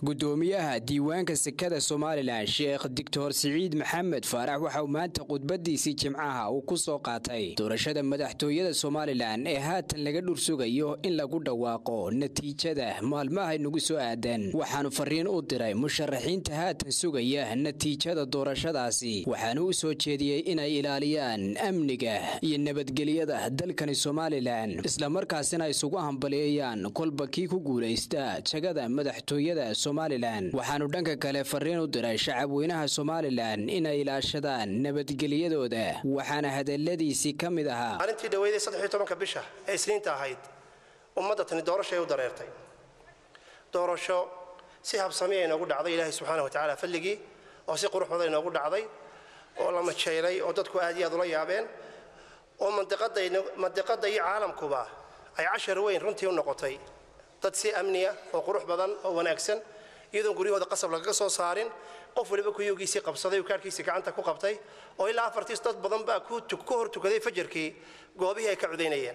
gudoomiyaha diiwaanka sekada somalilan sheekh doctor siciid maxamed faarax waxa uu maanta khudbadiisii jimcaha uu ku soo qaatay doorashada madaxtooyada somalilan ee haatan laga dhursugayo in lagu dhawaaqo natiijada maalmaha nagu soo aadan waxaanu fariin u diray musharaxiinta haatan sugaya natiijada doorashadaasi waxaanu u soo jeediyey inay ilaaliyaan amniga iyo nabadgelyada dalkani somalilan islamarkaasina isugu hambaliyeeyaan kolba kii ku guulaysta jagada madaxtooyada somalilan waxaanu dhanka kale fariin u diray shacabweynaha somalilan inay ilaashadaan nabadgelyadooda waxaana hadaladiisii ka mid ahaa maalintii dhaweyday saddex iyo tobanka bisha ee isniinta ahayd ummadda tani doorashay u dareertay doorasho si habsamiya inoogu dhacday ilaahay subxaana wa tacaala fadligii oo si qurux badan inoogu dhacday oo la majeelay oo dadku aad iyo aad ula yaabeen oo mandiqadda iyo caalamkuba ay cashar weyn runtii u noqotay dad si amniya oo qurux badan oo wanaagsan iyadoon guryahooda qasab lagaga soo saarin qof waliba kuyugiisii qabsaday kaarhkiisii gacanta ku qabtay oo ilaa afartiis dad badan baa ku hor tukaday fajarkii goobihii ay ka cudaynayeen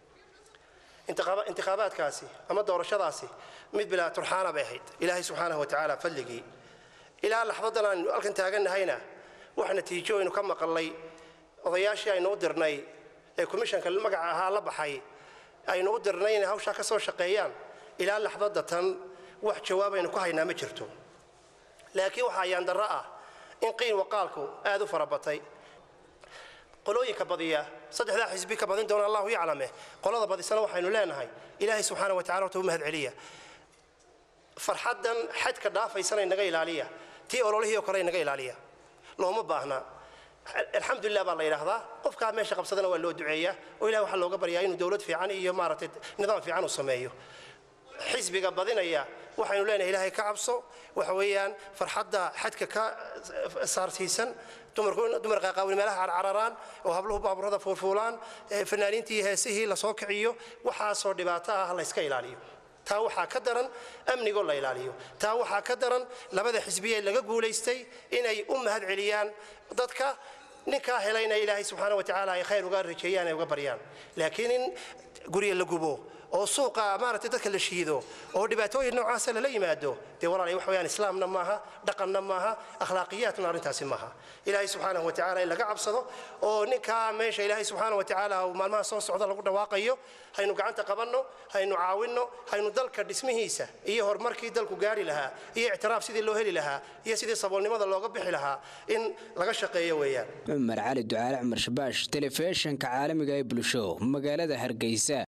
intikhaabaadkaasi ama doorashadaasi mid bilaa turxaana bay ahayd ilaahay subxaanahu wa tacaala fadligii ilaa laxdadan aanu halkan taagannahayna wax natiijo aynu ka maqalnay odayaashii aynu u dirnay ee komishanka magaca ahaa la baxay aynu u dirnay inay hawshaa ka soo shaqeeyaan ilaa laxdada tan wax jawaab aynu ku haynaa ma jirto laakiin waxaa yaandarro ah in qiin waqaalku aad u farabatay qolooyinka badiya saddexdaa xisbi ka badin doona allahu yaclame qolada badisana waxaynu leenahay ilaahay subxaana wa tacala horta u mahad celiya farxaddan xadka dhaafaysana inaga ilaaliya tii ololihii oo kale inaga ilaaliya looma baahna alxamdulilah baa la yidhaahdaa qofkaa meesha qabsadana waa loo duceeyaa oo ilahi waxaa looga baryaa inuu dowlad fiican iyo maaragtay nidaam fiican uu sameeyo xisbiga badinaya waxaynu leenahay ilaahay ka cabso waxa weeyaan farxadda xadka ka saarsiisan dumar qaaqaawin meelaha carcararaan oo habluhu baaburada fuulfuulaan fanaaniintii heesihii lasoo kiciyo waxaasoo dhibaato ah la yska ilaaliyo taa waxaa ka daran amnigoo la ilaaliyo taa waxaa ka daran labada xisbiye laga guulaystay inay u mahad celiyaan dadka ninkaa helayna ilaahay subxaana wa tacaala ay khayr uga rajeeyaan ay uga baryaan laakiin in gurya la gubo oo suuqa maaragtay dadka la shiido oo dhibaatooyin noocaasa lala yimaado dee walaalay wax weeyaan islaamna maaha dhaqanna maaha akhlaaqiyaatna arrintaasi maaha ilaahay subxaanahu wa tacaala in laga cabsado oo ninkaa meesha ilaahay subxaana wa tacaala uu maalmaha soo socda lagu dhawaaqayo haynu gacanta qabanno haynu caawinno haynu dalka dhismihiisa iyo horumarkii dalku gaari lahaa iyo ictiraaf sidii loo heli lahaa iyo sidii saboolnimada looga bixi lahaa in laga shaqeeyo weeyaan cumar cali ducaale cumar shabaash telefishinka caalamiga ee bulsho magaalada hargeysa